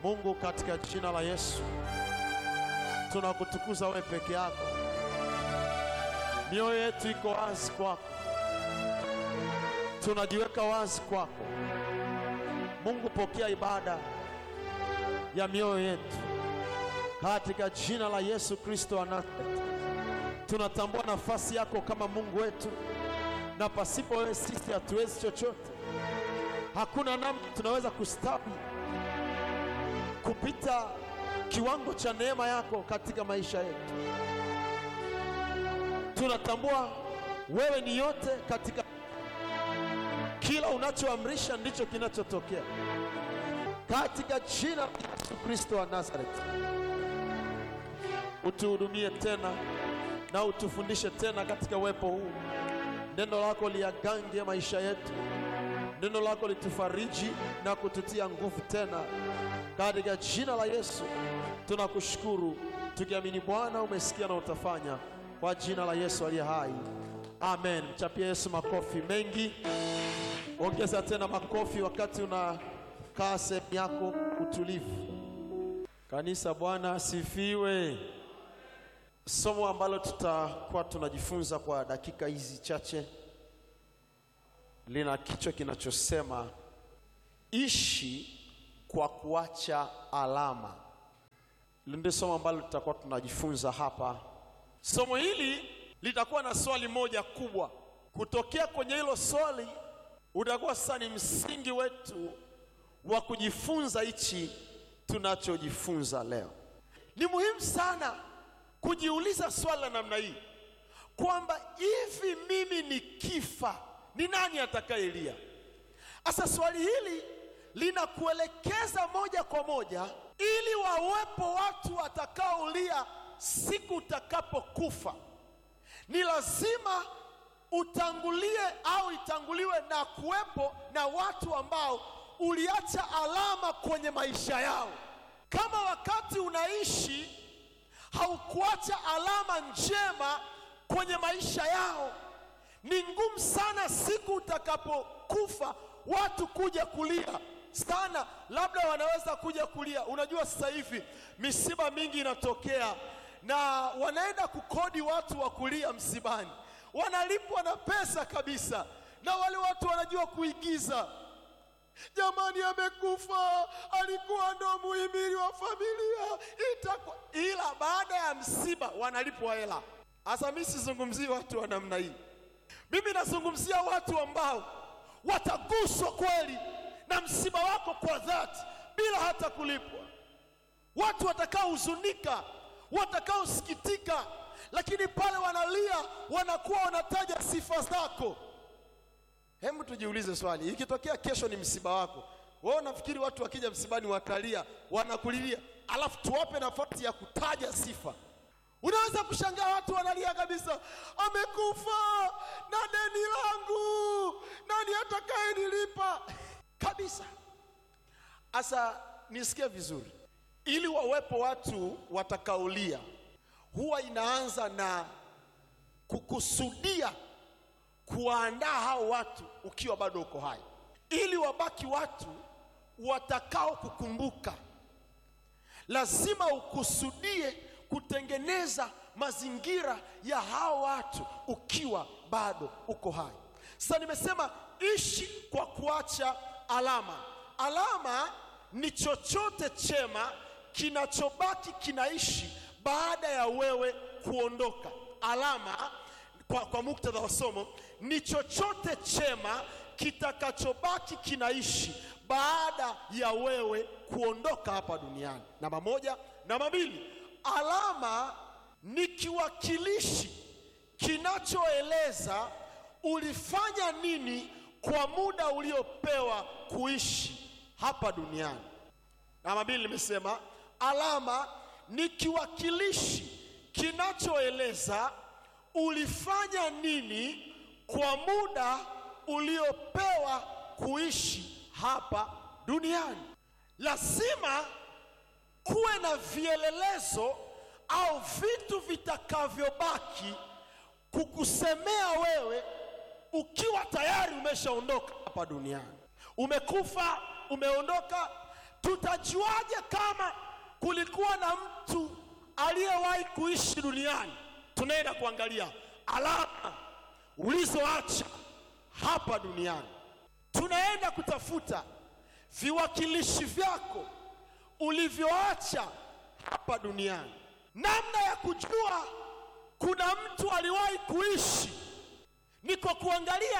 Mungu, katika jina la Yesu tunakutukuza wewe peke yako. Mioyo yetu iko wazi kwako, tunajiweka wazi kwako. Mungu, pokea ibada ya mioyo yetu katika jina la Yesu Kristo wa Nazareti. Tunatambua nafasi yako kama Mungu wetu, na pasipo wewe sisi hatuwezi chochote. Hakuna namna tunaweza kustawi kupita kiwango cha neema yako katika maisha yetu. Tunatambua wewe ni yote katika kila unachoamrisha ndicho kinachotokea, katika jina la Yesu Kristo wa Nazareti. Utuhudumie tena na utufundishe tena katika uwepo huu. Neno lako liagange maisha yetu, neno lako litufariji na kututia nguvu tena, katika jina la Yesu tunakushukuru tukiamini Bwana umesikia na utafanya, kwa jina la Yesu aliye hai, amen. Mchapie Yesu makofi mengi, ongeza tena makofi wakati unakaa sehemu yako utulivu. Kanisa, Bwana asifiwe. Somo ambalo tutakuwa tunajifunza kwa dakika hizi chache lina kichwa kinachosema ishi kwa kuacha alama. Hilo ndio somo ambalo tutakuwa tunajifunza hapa. Somo hili litakuwa na swali moja kubwa. Kutokea kwenye hilo swali utakuwa sasa ni msingi wetu wa kujifunza hichi tunachojifunza leo. Ni muhimu sana kujiuliza swali la namna hii kwamba hivi mimi nikifa ni nani atakayelia? Sasa swali hili linakuelekeza moja kwa moja ili wawepo watu watakaolia siku utakapokufa. Ni lazima utangulie au itanguliwe na kuwepo na watu ambao uliacha alama kwenye maisha yao. Kama wakati unaishi haukuacha alama njema kwenye maisha yao, ni ngumu sana siku utakapokufa watu kuja kulia sana. Labda wanaweza kuja kulia. Unajua, sasa hivi misiba mingi inatokea na wanaenda kukodi watu wa kulia msibani, wanalipwa na pesa kabisa, na wale watu wanajua kuigiza Jamani, amekufa, alikuwa ndo muhimili wa familia itakuwa. Ila baada ya msiba wanalipwa hela. Hasa mimi sizungumzii watu wa namna hii, mimi nazungumzia watu ambao wataguswa kweli na msiba wako kwa dhati bila hata kulipwa, watu watakaohuzunika, watakaosikitika, lakini pale wanalia wanakuwa wanataja sifa zako. Hebu tujiulize swali, ikitokea kesho ni msiba wako, wewe unafikiri watu wakija msibani watalia, wanakulilia, alafu tuwape nafasi ya kutaja sifa? Unaweza kushangaa watu wanalia kabisa, amekufa na deni langu, nani atakaye nilipa kabisa. Asa nisikie vizuri, ili wawepo watu watakaolia, huwa inaanza na kukusudia kuwaandaa hao watu ukiwa bado uko hai, ili wabaki watu watakao kukumbuka. Lazima ukusudie kutengeneza mazingira ya hao watu ukiwa bado uko hai. Sasa nimesema ishi kwa kuacha alama. Alama ni chochote chema kinachobaki kinaishi baada ya wewe kuondoka. Alama kwa, kwa muktadha wa somo ni chochote chema kitakachobaki kinaishi baada ya wewe kuondoka hapa duniani. Namba moja. Namba mbili, alama ni kiwakilishi kinachoeleza ulifanya nini kwa muda uliopewa kuishi hapa duniani. Namba mbili, nimesema alama ni kiwakilishi kinachoeleza ulifanya nini kwa muda uliopewa kuishi hapa duniani. Lazima kuwe na vielelezo au vitu vitakavyobaki kukusemea wewe ukiwa tayari umeshaondoka hapa duniani. Umekufa, umeondoka, tutajuaje kama kulikuwa na mtu aliyewahi kuishi duniani? Tunaenda kuangalia alama ulizoacha hapa duniani. Tunaenda kutafuta viwakilishi vyako ulivyoacha hapa duniani. Namna ya kujua kuna mtu aliwahi kuishi ni kwa kuangalia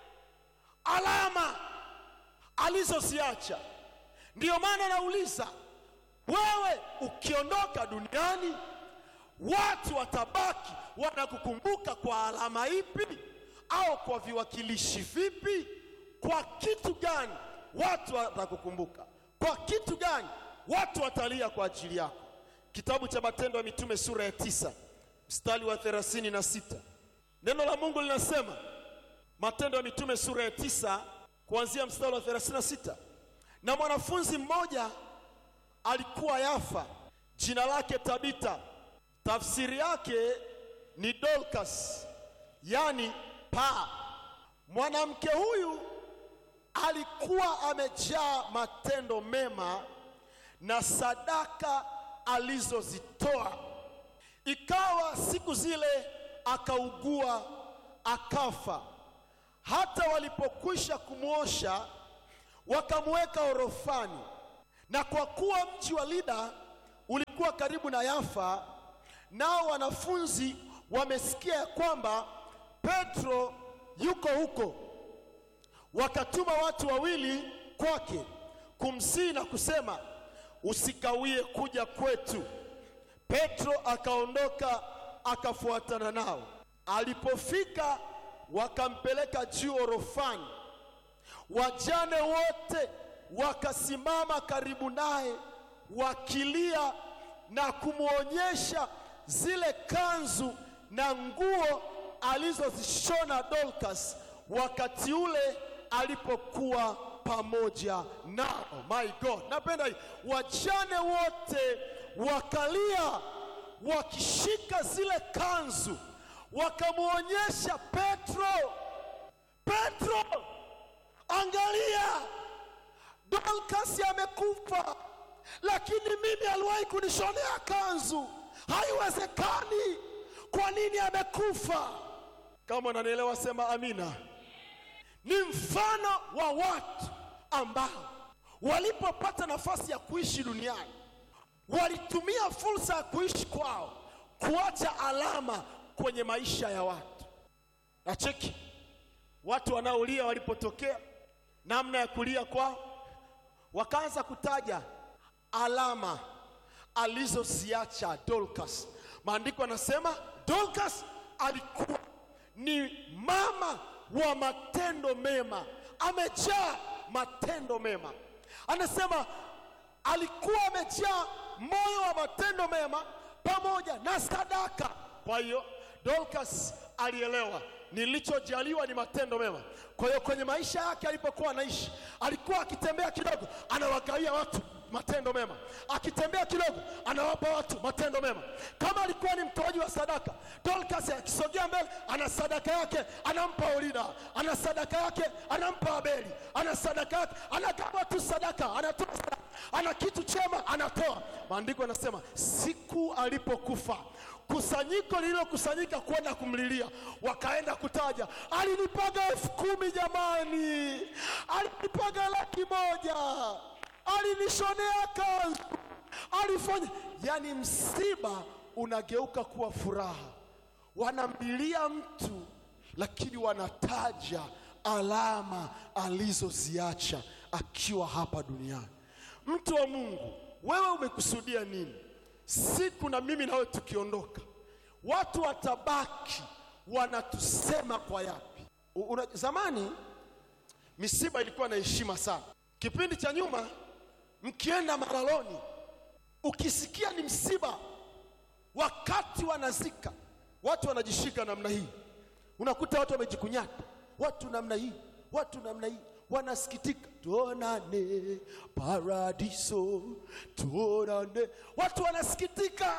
alama alizoziacha. Ndiyo maana nauliza wewe, ukiondoka duniani, watu watabaki wanakukumbuka kwa alama ipi, au kwa viwakilishi vipi? Kwa kitu gani watu watakukumbuka? Kwa kitu gani watu watalia kwa ajili yako? Kitabu cha Matendo ya Mitume sura ya tisa mstari wa thelathini na sita neno la Mungu linasema, Matendo ya Mitume sura ya tisa kuanzia mstari wa 36 na mwanafunzi mmoja alikuwa Yafa, jina lake Tabita, tafsiri yake ni Dorcas, yani paa. Mwanamke huyu alikuwa amejaa matendo mema na sadaka alizozitoa. Ikawa siku zile akaugua akafa. Hata walipokwisha kumwosha wakamweka orofani. Na kwa kuwa mji wa Lida ulikuwa karibu na Yafa, nao wanafunzi wamesikia ya kwamba Petro yuko huko, wakatuma watu wawili kwake kumsihi na kusema, usikawie kuja kwetu. Petro akaondoka akafuatana nao. Alipofika wakampeleka juu orofani. Wajane wote wakasimama karibu naye wakilia na kumwonyesha zile kanzu na nguo alizozishona Dorcas wakati ule alipokuwa pamoja nao. My God, napenda hii. Wajane wote wakalia wakishika zile kanzu wakamwonyesha Petro, Petro, angalia, Dorcas amekufa, lakini mimi aliwahi kunishonea kanzu. Haiwezekani! Kwa nini amekufa? Kama unanielewa sema amina. Ni mfano wa watu ambao walipopata nafasi ya kuishi duniani walitumia fursa ya kuishi kwao kuacha alama kwenye maisha ya watu. Na cheki watu wanaolia walipotokea, namna ya kulia kwao, wakaanza kutaja alama alizoziacha Dorcas. Maandiko yanasema Dorcas alikuwa ni mama wa matendo mema, amejaa matendo mema. Anasema alikuwa amejaa moyo wa matendo mema pamoja na sadaka. Kwa hiyo Dorcas alielewa nilichojaliwa ni matendo mema. Kwa hiyo kwenye maisha yake alipokuwa anaishi, alikuwa akitembea kidogo, anawagawia watu matendo mema, akitembea kidogo, anawapa watu matendo mema. Kama alikuwa ni mtoaji wa sadaka, Dorcas akisogea mbele, ana sadaka yake anampa Orida, ana sadaka yake anampa Abeli, ana sadaka yake anagawa tu sadaka, anatoa sadaka, ana kitu chema anatoa. Maandiko yanasema siku alipokufa kusanyiko lililokusanyika kwenda kumlilia, wakaenda kutaja, alinipaga elfu kumi jamani, alinipaga laki moja, alinishonea kanzu, alifanya. Yani msiba unageuka kuwa furaha. Wanamlilia mtu, lakini wanataja alama alizoziacha akiwa hapa duniani. Mtu wa Mungu, wewe umekusudia nini? Siku na mimi nawe tukiondoka, watu watabaki wanatusema kwa yapi? U- Una, zamani misiba ilikuwa na heshima sana. Kipindi cha nyuma, mkienda malaloni, ukisikia ni msiba, wakati wanazika, watu wanajishika namna hii, unakuta watu wamejikunyata, watu namna hii, watu namna hii wanasikitika, tuonane paradiso, tuonane. Watu wanasikitika.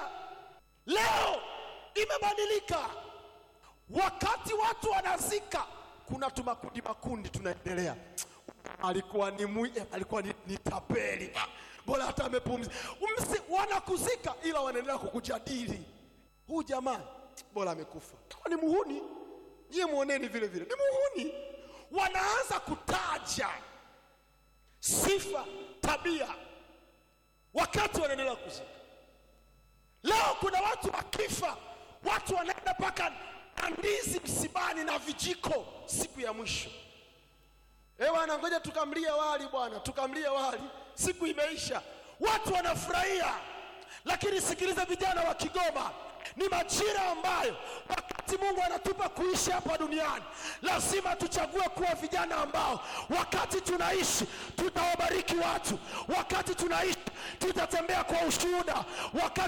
Leo imebadilika. Wakati watu wanazika, kuna tumakundi makundi tunaendelea. alikuwa ni mwi, eh, alikuwa ni, ni tapeli Ah, bora hata amepumzika. Umsi- Wanakuzika ila wanaendelea kukujadili. Huyu jamaa bora amekufa, kama ni muhuni nyie muoneni vile vile, ni muhuni. Wanaanza kutaja sifa, tabia wakati wanaendelea kuzika. Leo kuna watu wakifa, watu wanaenda mpaka na ndizi msibani na vijiko siku ya mwisho. Eh bwana, ngoja tukamlie wali bwana, tukamlie wali, siku imeisha, watu wanafurahia. Lakini sikiliza, vijana wa Kigoma, ni majira ambayo wakati Mungu anatupa kuishi hapa duniani, lazima tuchague kuwa vijana ambao wakati tunaishi tutawabariki watu, wakati tunaishi tutatembea kwa ushuhuda, wakati